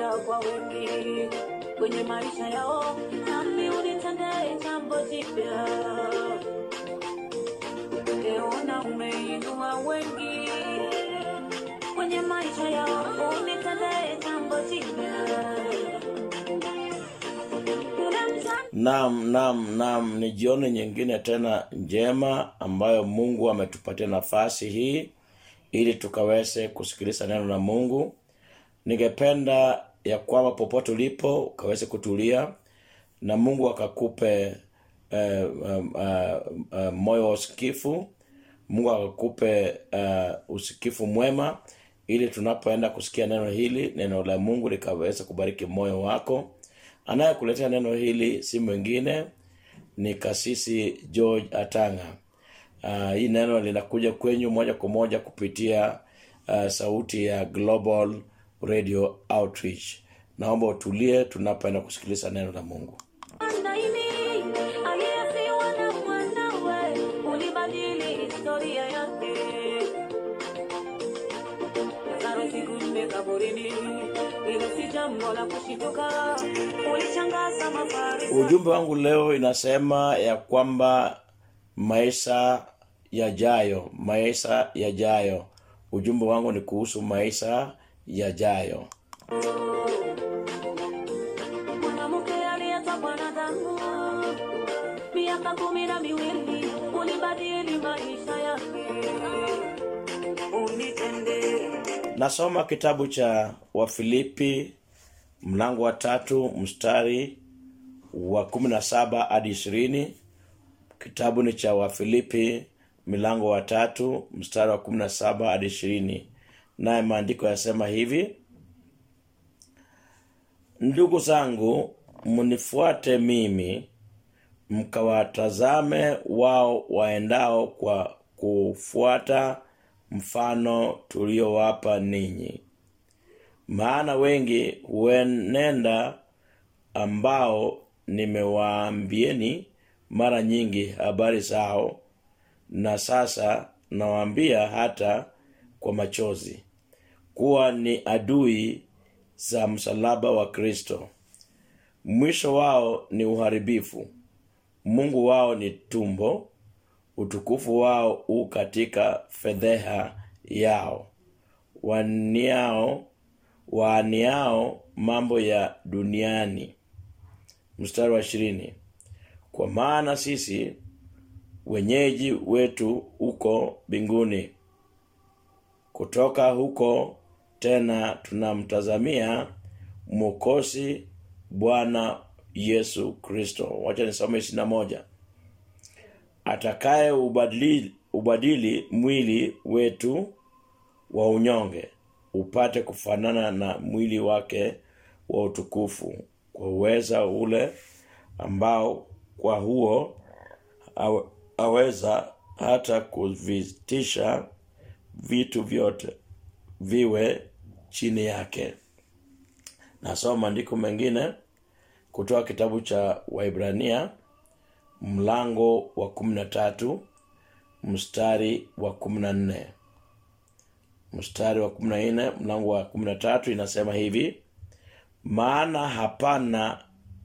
msaada kwa wengi kwenye maisha yao, nami unitendee jambo jipya. Leona umeinua wengi kwenye maisha yao, unitendee jambo jipya. Yule msa- Naam, naam, naam, ni jioni nyingine tena njema ambayo Mungu ametupatia nafasi hii ili tukaweze kusikiliza neno la Mungu. Ningependa ya kwamba popote ulipo ukaweze kutulia na Mungu akakupe eh, um, uh, uh, moyo wa usikifu. Mungu akakupe uh, usikifu mwema ili tunapoenda kusikia neno hili, neno la Mungu likaweze kubariki moyo wako. Anayekuletea neno hili si mwingine ni kasisi George Atanga. Uh, hii neno linakuja kwenyu moja kwa moja kupitia uh, sauti ya Global Radio Outreach. Naomba utulie tunapoenda kusikiliza neno la Mungu. Naini, aliyefiwa na mwanawe, ulibadili historia yake. Lazaro siku nne kaburini, hilo si jambo la kushituka, ulishangaza Mafarisayo. Ujumbe wangu leo inasema ya kwamba maisha yajayo, maisha yajayo. Ujumbe wangu ni kuhusu maisha yajayo. Mwanamke aliyetokwa na damu miaka kumi na miwili, ulibadili maisha yake. Unitendee Nasoma kitabu cha Wafilipi mlango wa tatu mstari wa kumi na saba hadi ishirini. Kitabu ni cha Wafilipi milango wa tatu mstari wa kumi na saba hadi ishirini, naye maandiko yasema hivi: Ndugu zangu, mnifuate mimi, mkawatazame wao waendao kwa kufuata mfano tuliowapa ninyi. Maana wengi huenenda ambao nimewaambieni mara nyingi habari zao, na sasa nawaambia hata kwa machozi, kuwa ni adui za msalaba wa Kristo. Mwisho wao ni uharibifu, Mungu wao ni tumbo, utukufu wao u katika fedheha yao, waniao waaniao mambo ya duniani. Mstari wa ishirini, kwa maana sisi wenyeji wetu uko mbinguni, kutoka huko tena tunamtazamia mwokozi Bwana Yesu Kristo. Wacha nisome ishirini na moja atakaye ubadili, ubadili mwili wetu wa unyonge upate kufanana na mwili wake wa utukufu kwa uweza ule ambao kwa huo awe- aweza hata kuvitisha vitu vyote viwe chini yake nasoma maandiko mengine kutoka kitabu cha waibrania mlango wa kumi na tatu mstari wa kumi na nne mstari wa kumi na nne mlango wa kumi na tatu inasema hivi maana hapana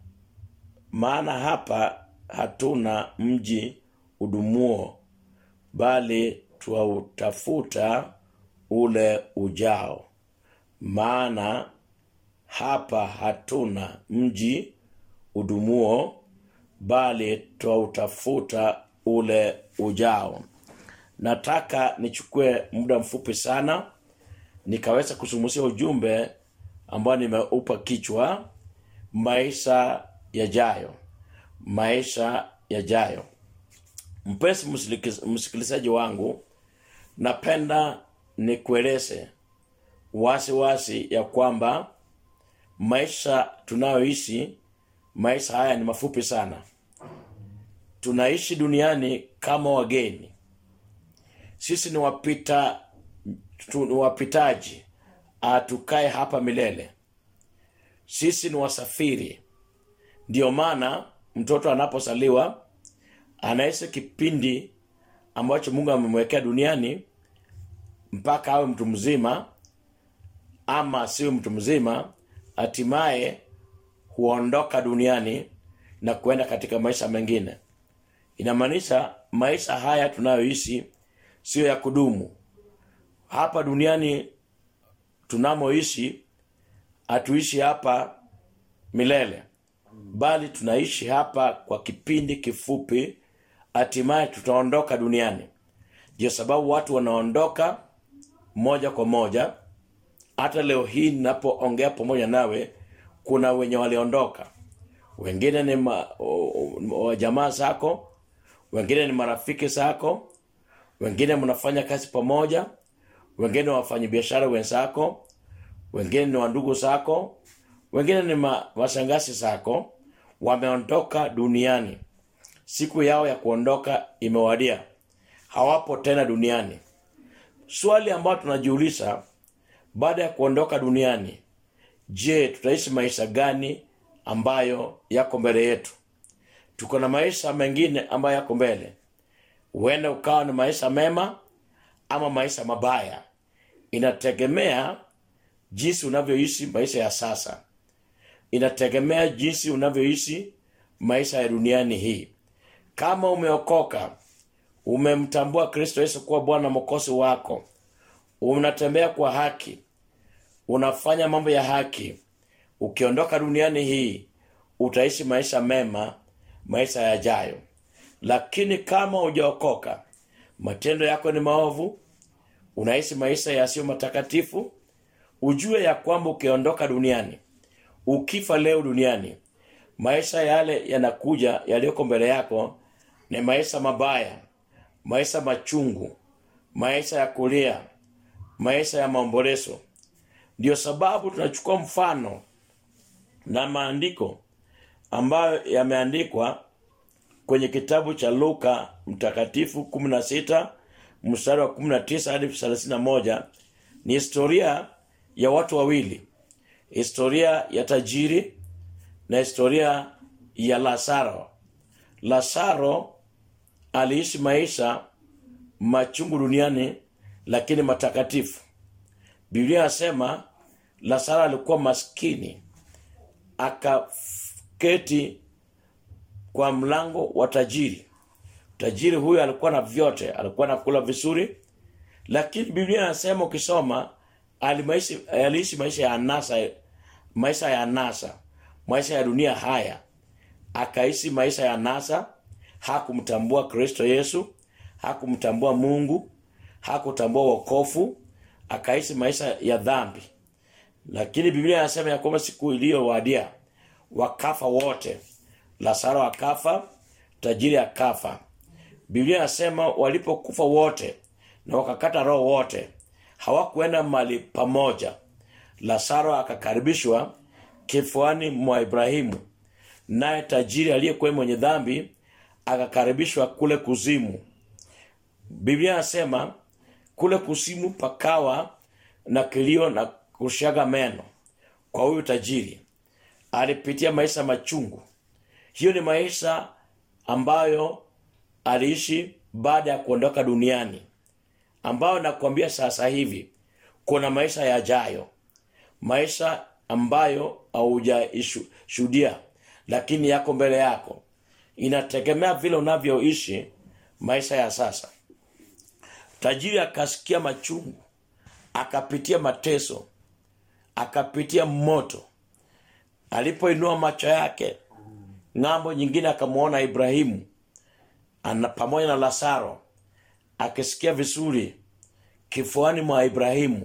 maana hapa hatuna mji udumuo bali twautafuta ule ujao maana hapa hatuna mji udumuo bali twautafuta ule ujao nataka nichukue muda mfupi sana nikaweza kusumusia ujumbe ambao nimeupa kichwa maisha yajayo maisha yajayo mpenzi msikiliz- msikilizaji wangu napenda nikueleze wasi wasi ya kwamba maisha tunayoishi maisha haya ni mafupi sana tunaishi duniani kama wageni sisi ni wapita tu, ni wapitaji hatukae hapa milele sisi ni wasafiri ndiyo maana mtoto anapozaliwa anaishi kipindi ambacho mungu amemwekea duniani mpaka awe mtu mzima ama asiwe mtu mzima hatimaye huondoka duniani na kuenda katika maisha mengine inamaanisha maisha haya tunayoishi sio ya kudumu hapa duniani tunamoishi hatuishi hapa milele bali tunaishi hapa kwa kipindi kifupi hatimaye tutaondoka duniani ndio sababu watu wanaondoka moja kwa moja hata leo hii ninapoongea pamoja nawe kuna wenye waliondoka wengine ni ma, o, o, jamaa zako wengine ni marafiki zako wengine mnafanya kazi pamoja wengine wafanya biashara wenzako wengine ni wandugu zako wengine ni ma, mashangazi zako wameondoka duniani siku yao ya kuondoka imewadia hawapo tena duniani swali ambayo tunajiuliza baada ya kuondoka duniani je tutaishi maisha gani ambayo yako mbele yetu tuko na maisha mengine ambayo yako mbele huenda ukawa ni maisha mema ama maisha mabaya inategemea jinsi unavyoishi maisha ya sasa inategemea jinsi unavyoishi maisha ya duniani hii kama umeokoka umemtambua kristo yesu kuwa bwana mokosi wako unatembea kwa haki unafanya mambo ya haki ukiondoka duniani hii utaishi maisha mema maisha yajayo lakini kama hujaokoka matendo yako ni maovu unaishi maisha yasiyo matakatifu ujue ya kwamba ukiondoka duniani ukifa leo duniani maisha yale yanakuja yaliyoko mbele yako ni maisha mabaya maisha machungu maisha ya kulia maisha ya maombolezo ndio sababu tunachukua mfano na maandiko ambayo yameandikwa kwenye kitabu cha luka mtakatifu 16 mstari wa 19 hadi 31 ni historia ya watu wawili historia ya tajiri na historia ya lazaro lazaro aliishi maisha machungu duniani lakini matakatifu biblia inasema lazaro alikuwa maskini akaketi kwa mlango wa tajiri tajiri huyu alikuwa na vyote alikuwa nakula vizuri lakini biblia inasema ukisoma alimaishi aliishi maisha ya anasa maisha ya anasa maisha ya dunia haya akaishi maisha ya anasa hakumtambua kristo yesu hakumtambua mungu hakutambua wokofu akaishi maisha ya dhambi lakini biblia inasema ya kwamba siku iliyowadia wakafa wote lazaro akafa tajiri akafa biblia inasema walipokufa wote na wakakata roho wote hawakuenda mali pamoja lazaro akakaribishwa kifuani mwa ibrahimu naye tajiri aliyekuwa mwenye dhambi akakaribishwa kule kuzimu biblia inasema kule kuzimu pakawa na kilio na kushaga meno kwa huyu tajiri alipitia maisha machungu hiyo ni maisha ambayo aliishi baada ya kuondoka duniani ambayo nakwambia sasa hivi kuna maisha yajayo maisha ambayo haujashuhudia lakini yako mbele yako inategemea vile unavyoishi maisha ya sasa tajiri akasikia machungu akapitia mateso akapitia moto alipoinua macho yake ng'ambo nyingine akamwona ibrahimu ana pamoja na lazaro akisikia vizuri kifuani mwa ibrahimu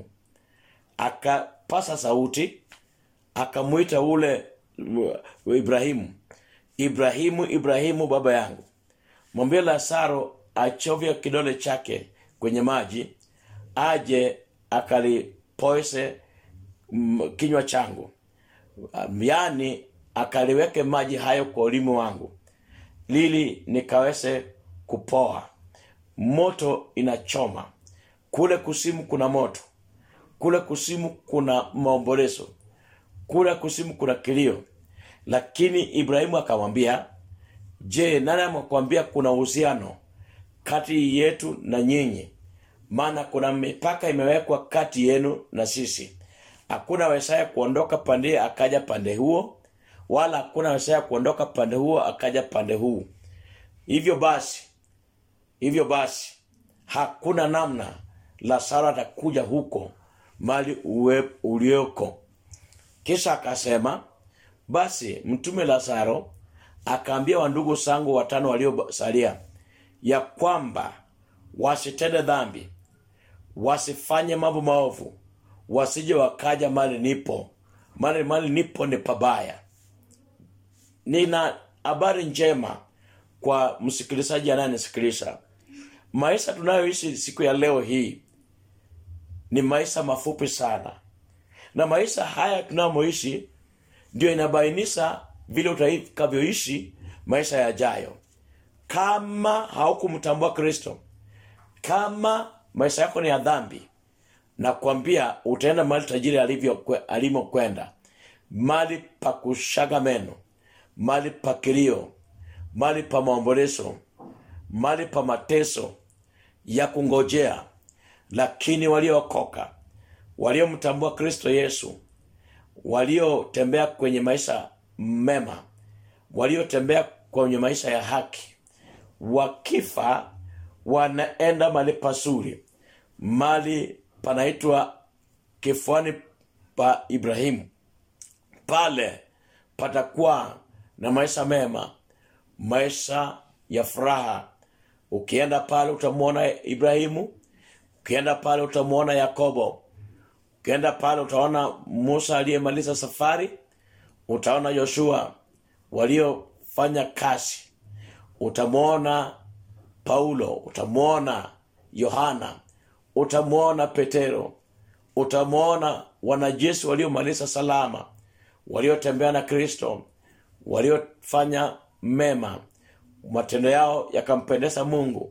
akapasa sauti akamwita ule uh, ibrahimu ibrahimu ibrahimu baba yangu mwambie lazaro achovya kidole chake kwenye maji aje akalipoese mm, kinywa changu Um, yaani akaliweke maji hayo kwa ulimi wangu lili nikaweze kupoa moto inachoma kule kusimu kuna moto kule kusimu kuna maombolezo kule kusimu kuna kilio lakini ibrahimu akamwambia je nani amekwambia kuna uhusiano kati yetu na nyinyi maana kuna mipaka imewekwa kati yenu na sisi hakuna wezaye kuondoka pande akaja pande huo wala hakuna wezaye kuondoka pande huo akaja pande huu hivyo basi hivyo basi hakuna namna lazaro atakuja huko mali uwe ulioko kisha akasema basi mtume lazaro akaambia wandugu zangu watano waliosalia ya kwamba wasitende dhambi wasifanye mambo maovu wasije wakaja mali nipo mali mali nipo ni pabaya nina habari njema kwa msikilizaji anayenisikiliza maisha tunayoishi siku ya leo hii ni maisha mafupi sana na maisha haya tunayoishi ndio inabainisha vile utakavyoishi maisha yajayo kama haukumtambua kristo kama maisha yako ni ya dhambi na kuambia utaenda mahali tajiri alivyo alimokwenda mali pa kushaga meno mali pa kilio mali pa maombolezo mali pa mateso ya kungojea lakini waliookoka waliomtambua kristo yesu waliotembea kwenye maisha mema waliotembea kwenye maisha ya haki wakifa wanaenda mali pazuri mali panaitwa kifuani pa ibrahimu pale patakuwa na maisha mema maisha ya furaha ukienda pale utamwona ibrahimu ukienda pale utamwona yakobo ukienda pale utaona musa aliyemaliza safari utaona yoshua waliofanya kazi utamwona paulo utamwona yohana utamwona petero utamwona wanajeshi waliomaliza salama waliotembea na kristo waliofanya mema matendo yao yakampendeza mungu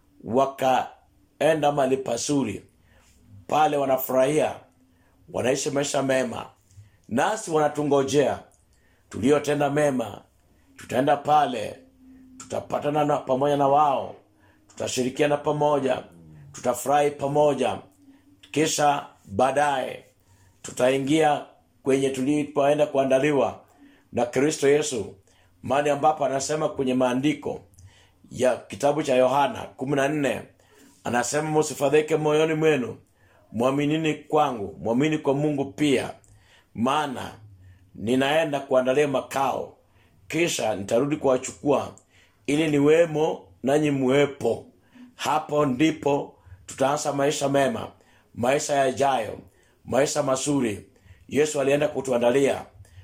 wakaenda mali pazuri pale wanafurahia wanaishi maisha mema nasi wanatungojea tuliotenda mema tutaenda pale tutapatana na pamoja na wao tutashirikiana pamoja tutafurahi pamoja kisha baadaye tutaingia kwenye tulipoenda kuandaliwa na kristo yesu mahali ambapo anasema kwenye maandiko ya kitabu cha yohana 14 anasema musifadhike moyoni mwenu mwaminini kwangu mwamini kwa mungu pia maana ninaenda kuandalia makao kisha nitarudi kuwachukua ili niwemo nanyi muwepo hapo ndipo tutaanza maisha mema maisha yajayo maisha mazuri yesu alienda kutuandalia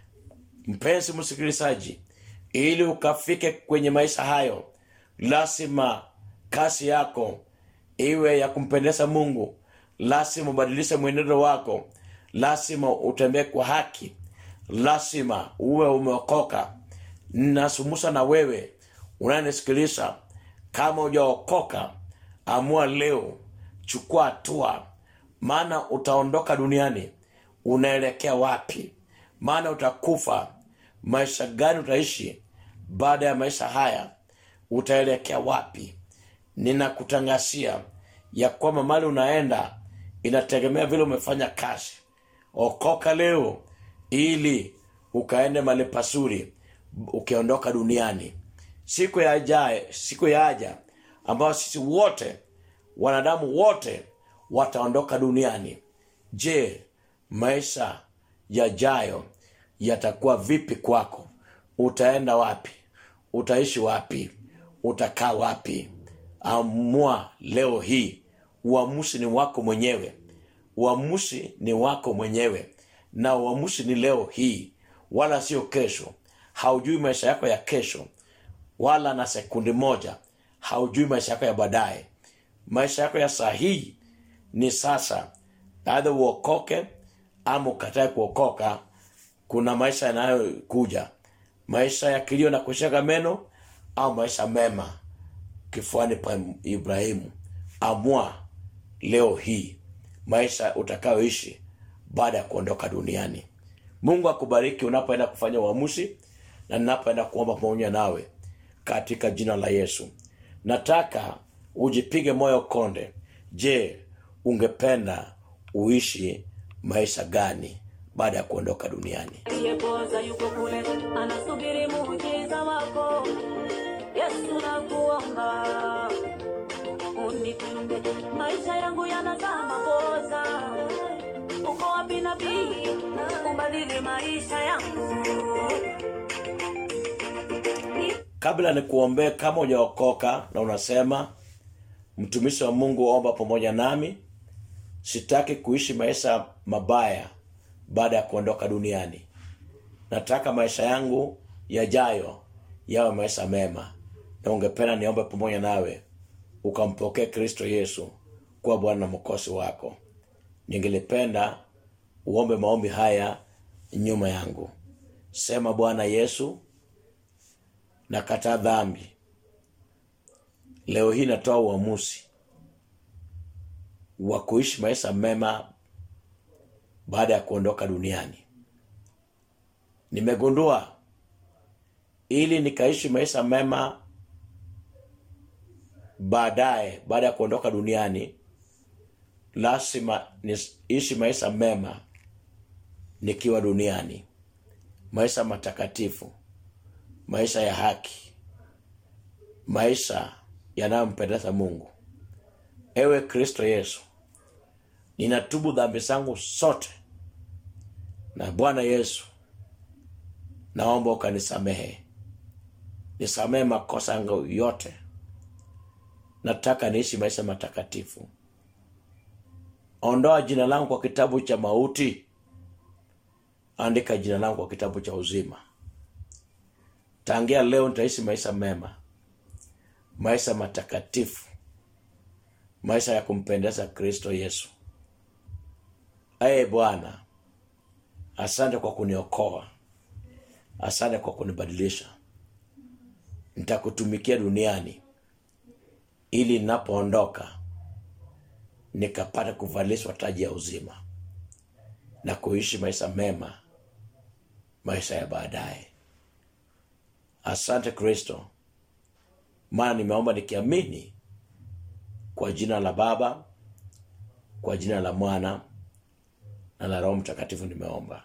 mpenzi msikilizaji ili ukafike kwenye maisha hayo lazima kasi yako iwe ya kumpendeza mungu lazima ubadilishe mwenendo wako lazima utembee kwa haki lazima uwe umeokoka nasumusa na wewe unayenisikiliza kama ujaokoka amua leo chukua hatua maana utaondoka duniani unaelekea wapi maana utakufa maisha gani utaishi baada ya maisha haya utaelekea wapi ninakutangazia ya kwamba mali unaenda inategemea vile umefanya kazi okoka leo ili ukaende mali pazuri ukiondoka duniani siku ya ajaye siku ya aja ambayo sisi wote wanadamu wote wataondoka duniani je maisha yajayo yatakuwa vipi kwako utaenda wapi utaishi wapi utakaa wapi amua leo hii uamuzi ni wako mwenyewe uamuzi ni wako mwenyewe na uamuzi ni leo hii wala sio kesho haujui maisha yako ya kesho wala na sekundi moja haujui maisha yako ya baadaye maisha yako ya saa hii ni sasa aidha uokoke ama ukatae kuokoka kuna maisha yanayokuja maisha ya kilio na kushaka meno au maisha mema kifuani pa ibrahimu amua leo hii maisha utakayoishi baada ya kuondoka duniani mungu akubariki unapoenda kufanya uamuzi na ninapoenda kuomba pamoja nawe katika jina la yesu nataka ujipige moyo konde je ungependa uishi maisha gani baada ya kuondoka duniani aliyepoza yuko kule anasubiri muujiza wako yesu nakuomba unitunde maisha yangu yanazama poza uko wapi nabii ubadili maisha yangu kabla nikuombee kama hujaokoka na unasema mtumishi wa mungu omba pamoja nami sitaki kuishi maisha mabaya baada ya kuondoka duniani nataka maisha yangu yajayo yawe maisha mema na ungependa niombe pamoja nawe ukampokee kristo yesu kuwa bwana na mkosi wako ningelipenda uombe maombi haya nyuma yangu sema bwana yesu nakataa dhambi leo hii natoa uamuzi wa kuishi maisha mema baada ya kuondoka duniani nimegundua ili nikaishi maisha mema baadaye baada ya kuondoka duniani lazima niishi maisha mema nikiwa duniani maisha matakatifu maisha ya haki maisha yanayompendeza mungu ewe kristo yesu ninatubu dhambi zangu zote na bwana yesu naomba ukanisamehe nisamehe makosa yangu yote nataka niishi maisha matakatifu ondoa jina langu kwa kitabu cha mauti andika jina langu kwa kitabu cha uzima tangia leo nitaishi maisha mema maisha matakatifu maisha ya kumpendeza kristo yesu ee bwana asante kwa kuniokoa asante kwa kunibadilisha nitakutumikia duniani ili ninapoondoka nikapata kuvalishwa taji ya uzima na kuishi maisha mema maisha ya baadaye asante kristo maana nimeomba nikiamini kwa jina la baba kwa jina la mwana na la roho mtakatifu nimeomba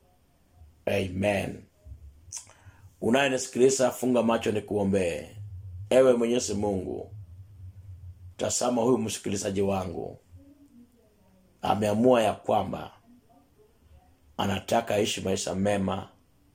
amen unayenisikiliza funga macho nikuombee ewe mwenyezi mungu tazama huyu msikilizaji wangu ameamua ya kwamba anataka aishi maisha mema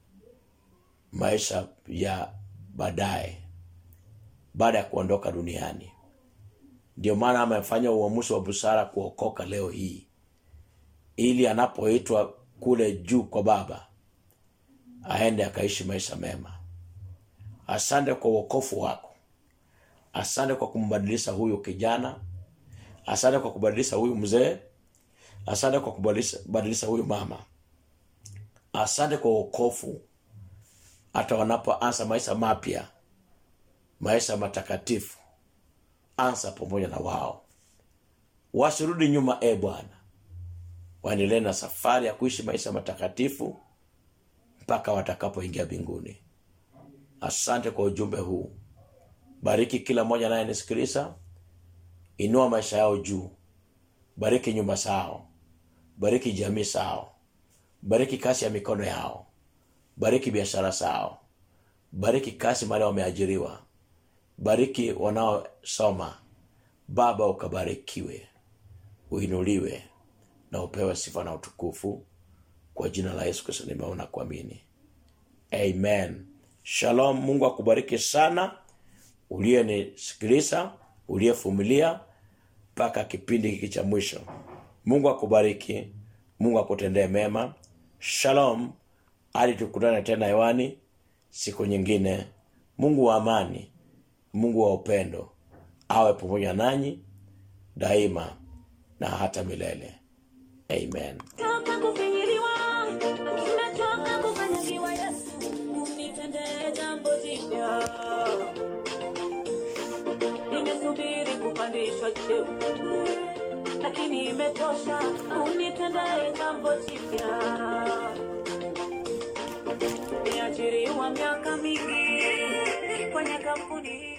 maisha ya baadaye baada ya kuondoka duniani ndio maana amefanya uamuzi wa busara kuokoka leo hii ili anapoitwa kule juu kwa baba aende akaishi maisha mema asante kwa uokofu wako asante kwa kumbadilisha huyu kijana asante kwa kubadilisha huyu mzee asante kwa kubadilisha huyu mama asante kwa uokofu hata wanapoanza maisha mapya maisha matakatifu anza pamoja na wao wasirudi nyuma e bwana waendelee na safari ya kuishi maisha matakatifu mpaka watakapoingia mbinguni asante kwa ujumbe huu bariki kila mmoja anayenisikiliza inua maisha yao juu bariki nyumba zao bariki jamii zao bariki kazi ya mikono yao bariki biashara zao bariki kazi mahali wameajiriwa bariki wanaosoma baba ukabarikiwe uinuliwe na upewe sifa na utukufu kwa jina la yesu kristo nimeona kuamini amen shalom mungu akubariki sana uliyenisikiliza uliyefumilia mpaka kipindi hiki cha mwisho mungu akubariki mungu akutendee mema shalom hadi tukutane tena hewani siku nyingine mungu wa amani mungu wa upendo awe pamoja nanyi daima na hata milele amen Toka kufinyiliwa, nimechoka kukanyagiwa Yesu, unitendee jambo jipya. Nimesubiri kupandishwa cheo, lakini imetosha, unitendee jambo jipya. Niajiriwa miaka mingi kwenye kampuni hii